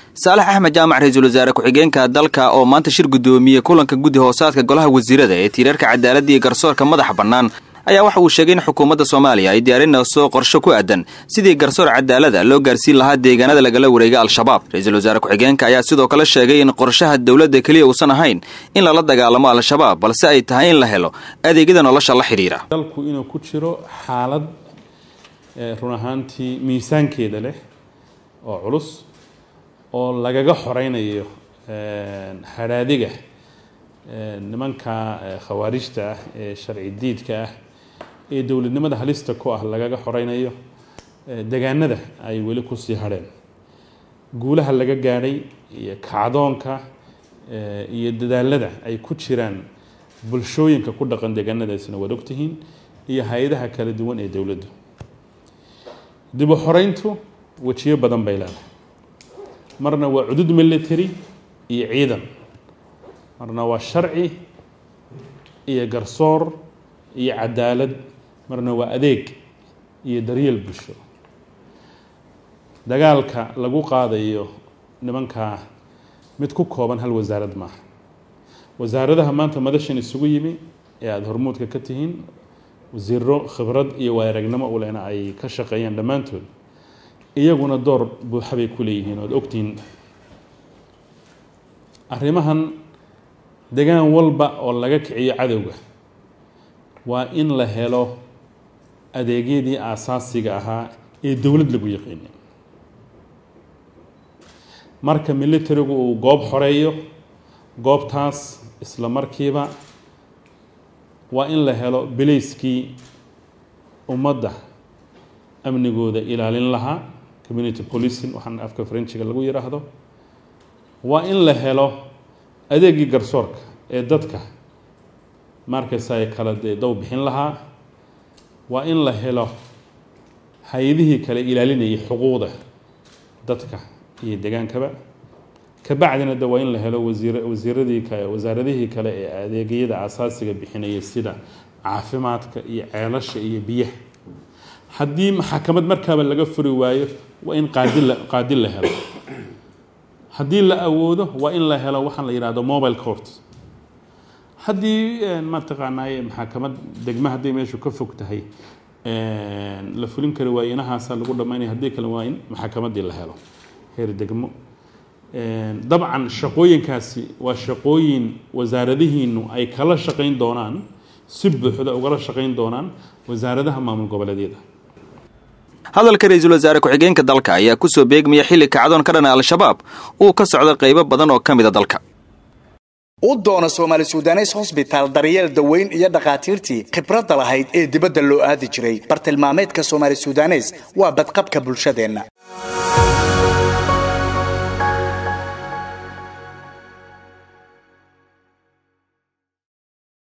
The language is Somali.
saalax axmed jaamac ra-iisul wasaare ku-xigeenka dalka oo maanta shir guddoomiyey kulanka guddi hoosaadka golaha wasiirada ee tiirarka cadaaladda iyo garsoorka madaxa bannaan ayaa waxa uu sheegay in xukuumadda soomaaliya ay diyaarinayso qorsho ku aadan sidii garsoor cadaalada loo gaarsiin lahaa deegaanada lagala wareega al-shabaab ra-iisul wasaare ku-xigeenka ayaa sidoo kale sheegay in qorshaha dowladda keliya uusan ahayn in lala dagaalamo al-shabaab balse ay tahay in la helo adeegyada nolosha la xidhiira dalku inuu ku jiro xaalad run ahaantii miisaankeeda leh oo culus oo lagaga xoreynayo hadhaadiga nimanka khawaarijta ah ee sharci diidka ah ee dowladnimada halista ku ah lagaga xoreynayo degaanada ay weli kusii hadheen guulaha laga gaadhay iyo kacdoonka iyo dadaalada ay ku jiraan bulshooyinka ku dhaqan deegaanadaasina waad ogtihiin iyo hay-adaha kala duwan ee dowladdu dib u xoreyntu wejiyo badan bay leedahay marna waa cudud military iyo ciidan marna waa sharci iyo garsoor iyo cadaalad marna waa adeeg iyo daryeel bulsho dagaalka lagu qaadayo nimankaa mid ku kooban hal wasaarad maaha wasaaradaha maanta madashan isugu yimi ee aada hormuudka ka tihiin wasiiro khibrad iyo waayaragnimo u lehna ay ka shaqeeyaan dhammaantood iyaguna door buuxa bay ku leeyihiin oad ogtihiin arrimahan degaan walba oo laga kiciyo cadowga waa in la helo adeegyadii aasaasiga ahaa ee dowlad lagu yaqiinay marka militarigu uu goob xoreeyo goobtaas isla markiiba waa in la helo bilayskii ummadda amnigooda ilaalin lahaa community policing waxaan afka frenchiga lagu yidhaahdo waa in la helo adeegii garsoorka ee dadka markaysa ay kala dee dow bixin lahaa waa in la helo hay-adihii kale ilaalinayay xuquuqda dadka iyo degaankaba kabacdina de waa in la helo wasiir wasiiradii kale wasaaradihii kale ee adeegyada asaasiga bixinaya sida caafimaadka iyo ceelasha iyo biyaha haddii maxakamad markaaba laga furi waayo waa in qaadi la qaadi la helo haddii la awoodo waa in la helo waxaan la yidhahdo mobile court haddii mataqaanaaye maxakamad degme hadday meeshu ka fog tahay la fulin kari waayo inahaasa lagu dhammaynaya haddii kale waa in maxakamadii la helo heer degmo dabcan shaqooyinkaasi waa shaqooyin wasaaradihiinu ay kala shaqayn doonaan si buuxda ugala shaqayn doonaan wasaaradaha maamul goboleedyada hadalka ra-iisul wasaare ku-xigeenka dalka ayaa kusoo beegmaya xilli kacdoon ka dhana al-shabaab uu ka socda qaybo badan oo ka mida dalka u doono soomaali sudanes hosbitaal daryeel daweyn iyo dhakhaatiirtii khibradda lahayd ee dibadda loo aadi jiray bartilmaameedka soomaali sudanes waa badqabka bulshadeenna